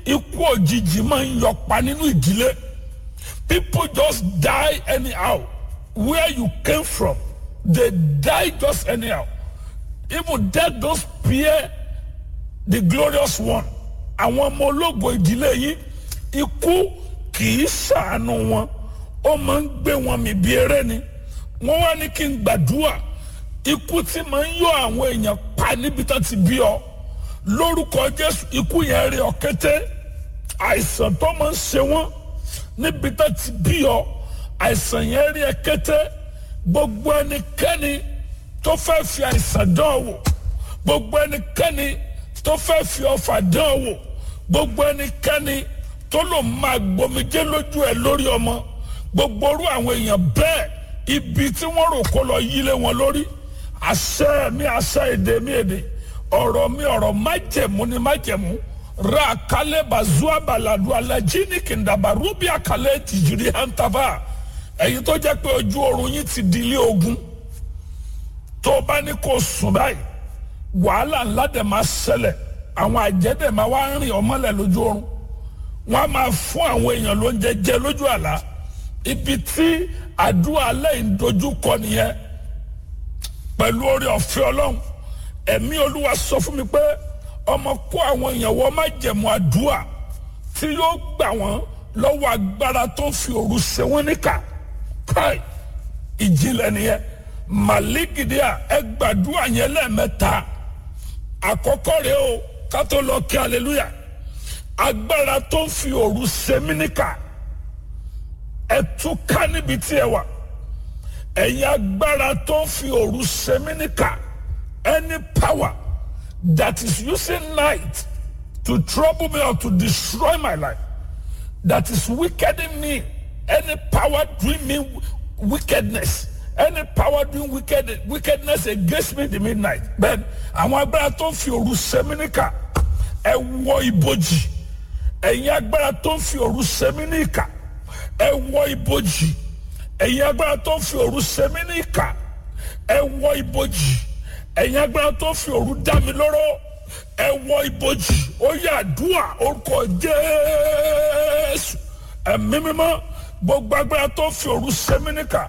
ikú òjijì máa ń yọpa nínú ìdílé people just die anyhow where you came from they die just anyhow even death don spare the glorious one àwọn ọmọ ológo ìdílé yìí ikú kì í ṣàánú wọn ó máa ń gbé wọn mì bí eré ni wọ́n wá ní kí n gbàdúrà ikú tí máa ń yọ àwọn èèyàn pa níbi tán ti bí ọ lórúkọ jésù ikú yẹn rí ọ kété àìsàn tó máa ń ṣe wọn níbi tán ti bí ọ àìsàn yẹn rí ẹ kété gbogbo ẹnikẹ́ni tó fẹ́ fi àìsàn dán ọ wò gbogbo ẹnikẹ́ni tó fẹ́ fi ọfà dán ọ wò gbogbo ẹnikẹ́ni tó lò máa gbomijé lójú ẹ lórí ọmọ gbogbo orú àwọn èèyàn bẹ́ẹ̀ ibi tí wọ́n rò kó lọ yílé wọn lórí àṣẹ mi àṣẹ èdè mi èdè ọ̀rọ̀ mi ọ̀rọ̀ májẹ̀mú ni májẹ̀mú ra àkálẹ̀ bazua baladu alajini kìndàbà rúbí àkálẹ̀ tìjìrì hàntàfà ẹ̀yin tó jẹ́ pé ojú oorun yín ti di ilé ogun tó o bá ní kó sùn báyìí wàhálà ńlá dẹ̀ máa ṣẹlẹ̀ àwọn àjẹ́ dẹ̀ máa wá rìn ọmọlẹ̀ lójú oorun wọ́n á máa fún àwọn èèyàn lóúnjẹ jẹ lójú àlá ibi tí àdúrà lẹ́yìn dojú kọ nìyẹn pẹ̀lú orí ọ̀fẹ́ ọlọ́run ẹ̀mí olúwa sọ fún mi pé ọmọ kó àwọn èèyàn wọ́n má jẹ̀mú àdúrà tí yóò gbà wọ́n lọ́wọ́ agbára tó ń fi òru ṣe wọ́n níkà káì ìjìnlẹ̀ nìyẹn màlígìdíà ẹ gbàdúrà yẹn lẹ́ẹ̀mẹ́ta àkọ́kọ́ rẹ̀ o ká tó lọ kí aleluya agbára tó ń fi òru ṣe mí níkà ẹ túká níbi tí ẹ wà ẹ̀yin agbára tó ń fi òru ṣe mí níkà any power that is using night to trouble me or to destroy my life that is wickeding me any power doing me wickedness any power doing wicked, wickedness against me in the midnight then àwọn agbára tó ń fi òru ṣe mí níkà ẹ wọ ibojì ẹ̀yin agbára tó ń fi òru ṣe mí níkà ẹ wọ ibojì ẹ̀yin agbára tó ń fi òru ṣe mí níkà ẹ wọ ibojì ẹ̀yin agbára tó ń fi òru dá mi lóró ẹ wọ ibojì ó yà àdúrà orúkọ jésù ẹ̀mí mímọ́ gbogbo agbára tó ń fi òru ṣe mí níkà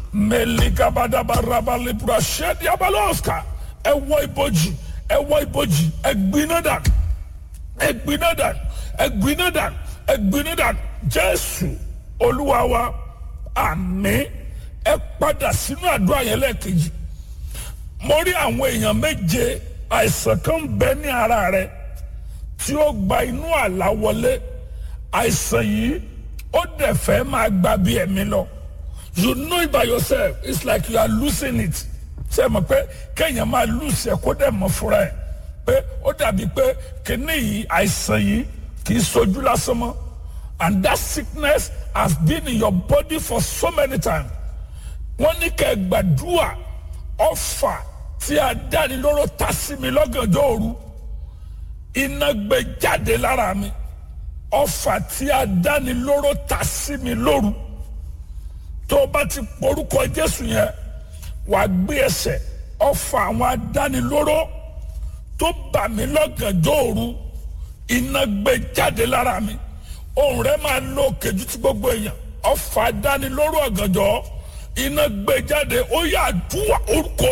mẹlẹgàbàdàbàràbàlẹbùrà ṣẹdi abalọsà ẹ wọ ibojì ẹ wọ ibojì ẹ gbiná dànù ẹ gbiná dànù ẹ gbiná dànù ẹ gbiná dànù jésù olúwa wa àmín ẹ padà sínú àdúrà yẹn lẹ́ẹ̀kejì mo rí àwọn èèyàn méje àìsàn kan bẹ ní ara rẹ tí ó gba inú àlá wọlé àìsàn yìí ó dẹ̀ fẹ́ máa gba bí ẹ̀mí lọ you know it by yourself it's like you are losing it ṣe mọ̀ pé kéèyàn máa lose ẹ̀ kó dẹ̀ mọ̀ fúnra ẹ̀ pé ó dàbí pé kíní yìí àìsàn yìí kì í sojú lásán mọ́ and that sickness has been in your body for so many times wọ́n ní kẹ́ ẹ gbàdúrà ọ̀fà tí a dáni lóró ta sí mi lọ́gànjọ́ òru iná gbé jáde lára mi ọ̀fà tí a dáni lóró ta sí mi lóru tó o bá ti porúkọ Jésù yẹn wàá gbé ẹsẹ̀ ọ̀fà àwọn adánilóró tó bà mí lọ́gànjọ́ òru iná gbé jáde lára mi ohùn rẹ̀ máa lo kejì tí gbogbo èèyàn ọ̀fà adánilóró ọ̀gànjọ́ iná gbé jáde ó yà dúwà orúkọ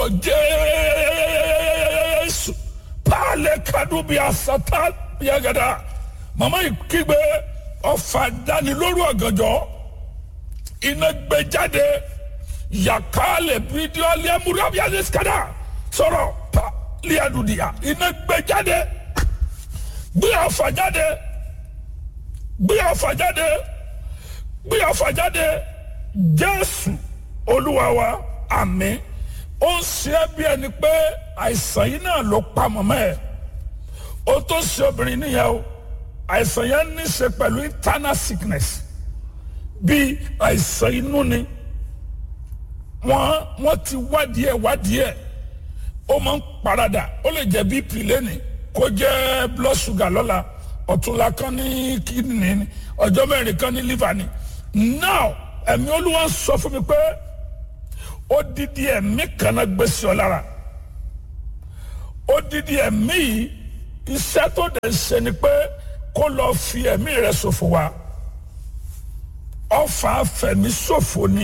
Jésù pàálẹ̀ kadùn bíi asata bíi agada màmá yìí kígbe ọ̀fà adánilóró ọ̀gànjọ́ iná gbé jáde yàkálẹ̀ bídíò alẹ́múrábíàlẹ̀ skada sọ̀rọ̀ pa liadudia iná gbé jáde gbé ọ̀fà jáde gbé ọ̀fà jáde gbé ọ̀fà jáde jésù olúwa wa àmín ó ń ṣe é bí ẹni pé àìsàn yìí náà ló pa mọ́mọ́ ẹ̀ ó tó ṣe obìnrin nìyẹn o àìsàn yẹn ní í ṣe pẹ̀lú internal sickness bí àìsàn inú ni wọ́n wọ́n ti wádìí ẹ̀ wádìí ẹ̀ ó máa ń parada ó lè jẹ́ bp lẹ́ni kó jẹ́ blood sugar lọ́la ọ̀túnla kan ní kidney ni ọjọ́ mẹ́rin kan ní liver ni now ẹ̀mí olúwa sọ fún mi pé ó dídí ẹ̀mí kan náà gbé sí ọ lára ó dídí ẹ̀mí yìí iṣẹ́ tó dẹ̀ ṣe ni pé kó lọ fi ẹ̀mí rẹ̀ ṣòfò wá ọfà fẹ̀mí ṣòfò ni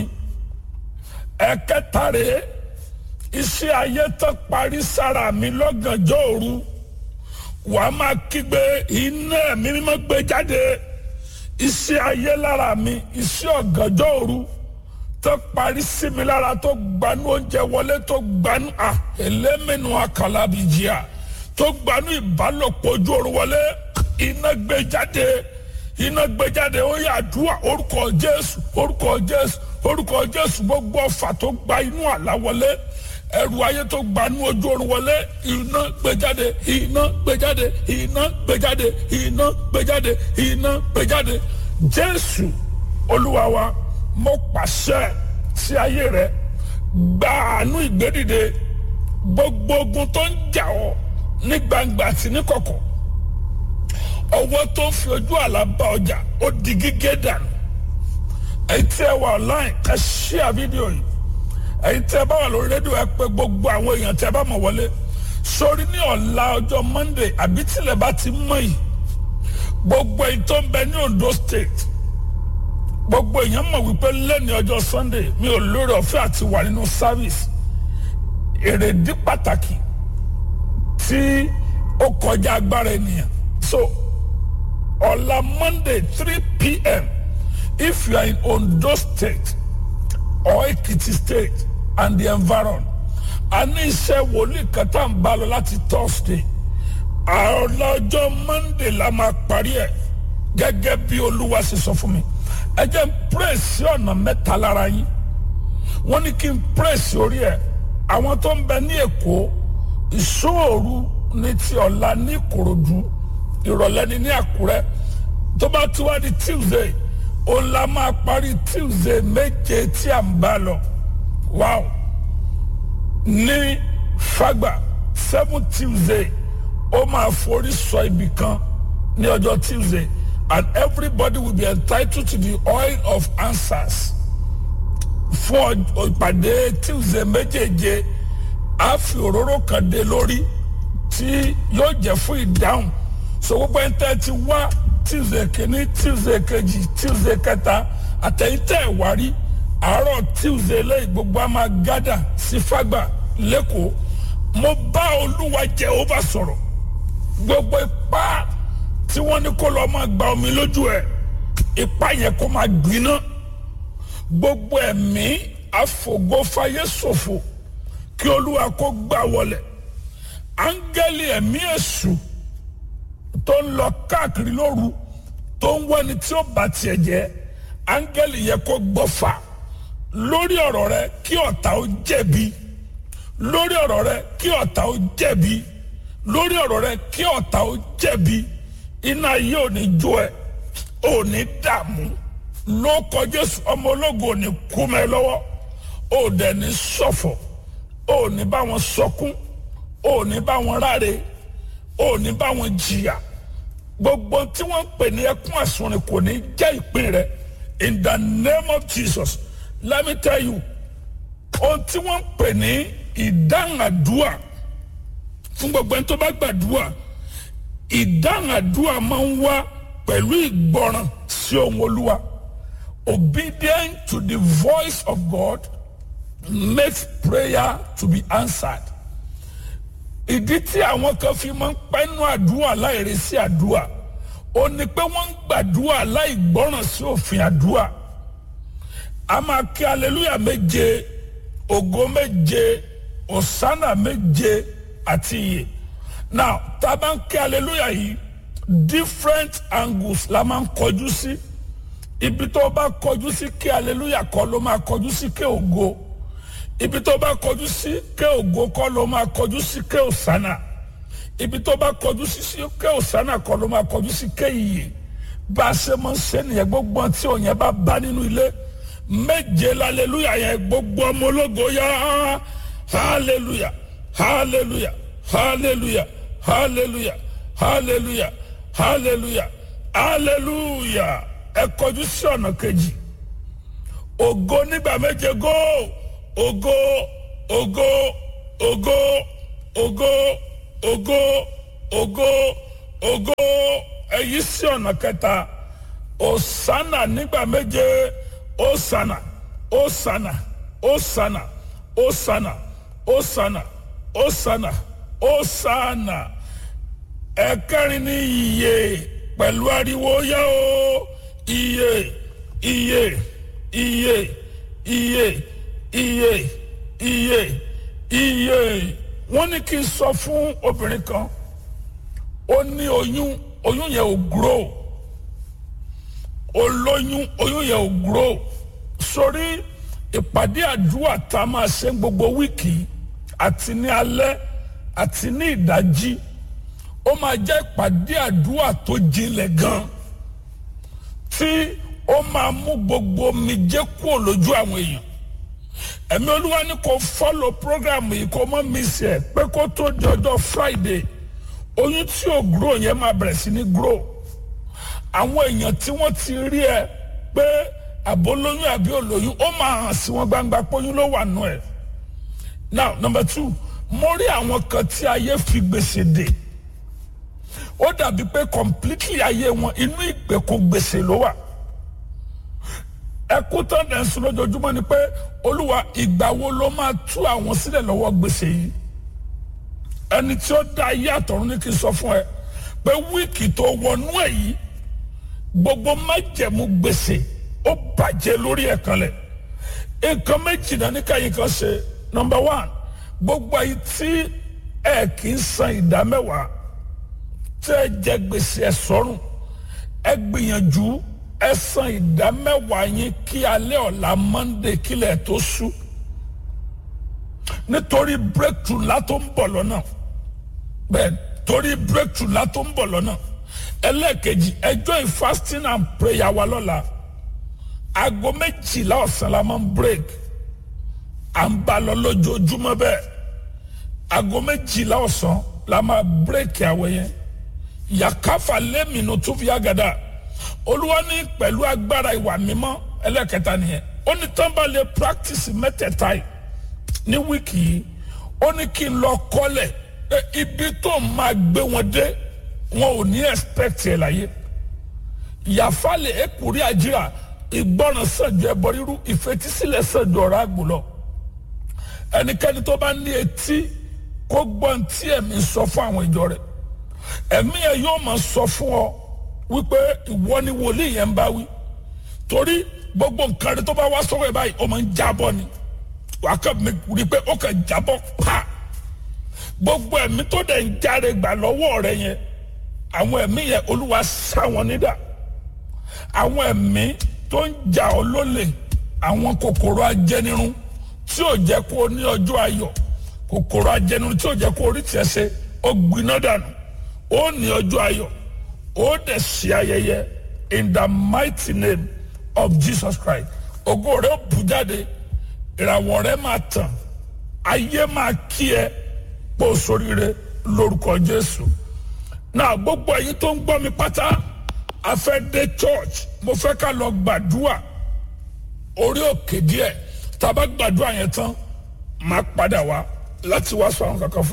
ẹ̀kẹta rèé iṣẹ́ ayé tó parí sára mi lọ́gànjọ́ òru wàá máa kígbe iná ẹ̀mí mímọ́ gbé jáde iṣẹ́ ayé lára mi iṣẹ́ ọ̀gànjọ́ òru tó parí sí mi lára tó gbanú oúnjẹ wọlé tó gbanú à ẹlẹ́mìnú akàlábìjìyà tó gbanú ìbálòpọ̀ ojú oru wọlé iná gbé jáde iná gbé jáde ó yà àdúrà orúkọ jésù orúkọ jésù orúkọ jésù gbogbo ọfà tó gba inú àlá wọlé ẹrù ayé tó gbanú ojú oorun wọlé iná gbẹjáde iná gbẹjáde iná gbẹjáde iná gbẹjáde iná gbẹjáde jésù olúwa wa mo pàṣẹ sí ayé rẹ gba àánú ìgbédìde gbogbo ogun tó ń jà ọ́ ní gbangba àti ní kọ̀kọ̀ ọwọ́ tó ń fi ojú àlá bá ọjà ó di gígé dànù ẹ̀yin tí ẹ wà online ẹ ṣíà fídíò yìí ẹ̀yin tí ẹ bá wà lórí rédíò ẹ pé gbogbo àwọn èèyàn tí ẹ bá mọ̀ wọlé sórí ní ọ̀la ọjọ́ monday àbí tilẹ̀ bá ti mọ̀ yìí gbogbo ẹ̀yin tó ń bẹ ní ondo state gbogbo èèyàn mọ̀ wípé lẹ́ni ọjọ́ sunday mi ò lórí ọ̀fẹ́ àti wà nínú service èrèdí pàtàkì tí ó kọjá agbára ènìyàn so ọ̀la monday three pm if you are in ondo state or ekiti state and the environ a ní iṣẹ́ wòlíì kan tá à ń bá lọ láti thursday ọlọ́jọ́ monday la máa parí ẹ̀ gẹ́gẹ́ bí olúwa ṣe sọ fún mi ẹ jẹ́ n pírèsì ọ̀nà mẹ́ta lára yín wọ́n ní kí n pírèsì orí ẹ̀ àwọn tó ń bẹ ní èkó ìṣòro ní ti ọ̀la ní ìkòròdú ìrọ̀lẹ́ ní ní àkúrẹ́ tó bá tún wá di tuesday ó la máa parí tuesday méje tí à ń bá lọ wow ní fagba seven tuesday ó máa forí sọ ibì kan ní ọjọ́ tuesday and everybody will be entitled to the oil of answers fún ìpàdé tuesday méjèèje a fi òróró kan dé lórí tí yóò jẹ́ fún ìdáhùn so gbogbo ẹni tẹ́ ti wá tuesday kìíní tuesday kejì tuesday kẹta àtẹ̀yìntẹ̀ ìwárí àárọ̀ tuesday lẹ́yìn gbogbo a máa gádà sí fàgbà lẹ́kọ̀ọ́ mo bá olúwa jehova sọ̀rọ̀ gbogbo ipá tí wọ́n ní kó lọ́ọ́ máa gba omi lójú ẹ̀ ipá yẹn kó máa gbiná gbogbo ẹ̀mí àfògófáyé ṣòfò kí olúwa kó gbà wọlẹ̀ áńgẹ́lì ẹ̀mí èṣù tó ń lọ káàkiri lóru tó ń wẹ́ni tí ó bá tiẹ̀ jẹ́ áńgẹ́lì yẹ kó gbọ́fà lórí ọ̀rọ̀ rẹ kí ọ̀tá ó jẹ̀bi lórí ọ̀rọ̀ rẹ kí ọ̀tá ó jẹ̀bi lórí ọ̀rọ̀ rẹ kí ọ̀tá ó jẹ̀bi iná yìí ò ní jó ẹ ò ní dààmú ló kọjú ọmọ ológun ò ní kú mẹ́ lọ́wọ́ ò dẹ̀ ní ṣọ̀fọ̀ ò ní bá wọn sọkún ò ní bá wọn ráre ò ní bá wọn jìyà gbogbo tí wọ́n ń pè ní ẹkún àsunrin kò ní jẹ́ ìpín rẹ in the name of jesus let me tell you ohun tí wọ́n ń pè ní ìdáhùn àdúrà fún gbogbo ẹni tó bá gbàdúrà ìdáhùn àdúrà máa ń wá pẹ̀lú ìgbọràn sí ohun olúwa obedient to the voice of god makes prayer to be answered ìdí tí àwọn kan fi máa ń pẹ́nu àdúrà láìresí àdúrà ó ní pé wọ́n ń gbàdúrà láì gbọ́ràn sí òfin àdúrà a máa kí aleluya méje ògo méje òsánà méje àti iye now tá a bá ń kí aleluya yìí different angles la máa ń kọjú sí ibi tó bá kọjú sí kí aleluya kọ́ ló máa kọjú sí kí ògo ibi tó bá kọjú sí ké ògo kọ́ ló máa kọjú sí ké òsánà ibi tó bá kọjú sí sí ké òsánà kọ́ ló máa kọjú sí ké ìyè bá a ṣe máa ń ṣe nìyẹn gbogbo tí òun yẹn bá bá nínú ilé méje lálẹ́lúyà yẹn gbogbo ọmọ ológo yá hallelujah hallelujah hallelujah hallelujah hallelujah hallelujah hallelujah ẹ kọjú sí ọ̀nà kejì ògo nígbà méje góò ògo ògo ògo ògo ògo ògo ògo èyí sí ọ̀nà kẹta osana nígbà méje osana osana osana osana osana osana osana ẹ̀kẹrin ní iye pẹ̀lú ariwo yá o iye iye iye iye iye iye iye wọ́n ní kí n sọ fún obìnrin kan ó ní oyún oyún yẹn ò grow olóyún oyún yẹn ò grow sórí ìpàdé àdúrà tá a máa ṣe gbogbo wíìkì àti ní alẹ́ àti ní ìdájí ó máa jẹ́ ìpàdé àdúrà tó jinlẹ̀ gan tí ó máa mú gbogbo omijé kúrò lójú àwọn èèyàn ẹ̀mí olúwa ní kò fọ́lọ̀ program yìí kò mọ́ miss ẹ̀ pé kó tó di ọjọ́ friday oyún tí ò grow yẹn máa bẹ̀rẹ̀ sí ní grow àwọn èèyàn tí wọ́n ti rí ẹ pé àbólóyún àbí olóyún ó máa hàn sí wọn gbangba pé oyún ló wà nù ẹ̀ now number two mo rí àwọn kan tí ayé fi gbèsè dè ó dàbí pé completely ayé wọn inú ìgbèkùn gbèsè ló wà ẹkú tán dẹ̀ ń sùn lójoojúmọ́ ni pé olúwa ìgbà wo ló máa tú àwọn sílẹ̀ lọ́wọ́ gbèsè yìí ẹni tí ó dá ayé àtọ̀run ní kí n sọ fún ẹ pé wíìkì tó wọnú ẹ̀ yìí gbogbo májẹ̀mú gbèsè ó bàjẹ́ lórí ẹ̀ kanlẹ̀ nǹkan méjì náà ní káyìn kan ṣe number one gbogbo ayé tí ẹ kì í san ìdá mẹ́wàá tẹ́ ẹ jẹ gbèsè ẹ sọ́rùn ẹ gbìyànjú ẹ san ìdá mẹ́wàá yín kí alẹ́ ọ̀la monday kílẹ̀ tó ṣú nítorí breakthrough ńlá tó ń bọ̀ lọ́nà bẹ́ẹ̀ torí breakthrough ńlá tó ń bọ̀ lọ́nà ẹlẹ́ẹ̀kejì ẹjọ́ in fasting and prayer wa lọ́la aago méjìlá ọ̀sán la máa ń break à ń bá lọ lójoojúmọ́ bẹ́ẹ̀ aago méjìlá ọ̀sán la máa break àwẹ̀ yẹn yàkáfà lẹ́mìnú tó fi àgàdà olúwa ní pẹ̀lú agbára ìwà mímọ́ ẹlẹ́kẹta nìyẹn ó ní tán bá lè practice mẹ́tẹ̀ẹ̀ta yìí ní wíìkì yìí ó ní kí n lọ kọ́lẹ̀ pé ibi tó máa gbé wọn dé wọn ò ní expect ẹ̀ láyé yàfàlẹ̀ èkúrí àjíra ìgbọràn sànjọ ẹbọ rírú ìfetísílẹ̀ sànjọ ọ̀rọ̀ àgbò ẹnikẹ́ni tó bá ní etí kó gbọ́n tí ẹ̀mí sọ fún àwọn ìjọ rẹ̀ ẹ̀mí ẹ̀ yóò máa sọ fún ọ wípé ìwọ ni wòlíì yẹn ń bá wí torí gbogbo nǹkan rẹ tó bá wá sọ́wọ́ ẹ̀ báyìí ó máa ń jábọ́ ni wàá kàn mí rí i pé ó kàn jábọ́ pa gbogbo ẹ̀mí tó dẹ̀ ń járe gbà lọ́wọ́ rẹ yẹn àwọn ẹ̀mí yẹn olúwa sá wọn nídà àwọn ẹ̀mí tó ń jà ọ́ lólè àwọn kòkòrò ajẹnirun tí ò jẹ́ kó o ní ọjọ́ ayọ̀ kòkòrò ajẹnirun tí ò jẹ́ kó o rí tiẹ̀ ṣe ó gbiná dànù ó ní ọjọ́ ayọ̀ ó dẹ̀ ṣe ayẹyẹ in the mighty name of Jesus Christ ògo rẹ̀ ó bù jáde ìràwọ̀ rẹ̀ máa tàn ayé máa kí ẹ pò sóríire lórúkọ Jésù náà gbogbo ẹ̀yin tó ń gbọ́ mi pátá a fẹ́ dé church mo fẹ́ ká lọ gbàdúrà orí òkè díẹ̀ tá a bá gbàdúrà yẹn tán máa padà wá láti wá sọ àwọn kankan fún.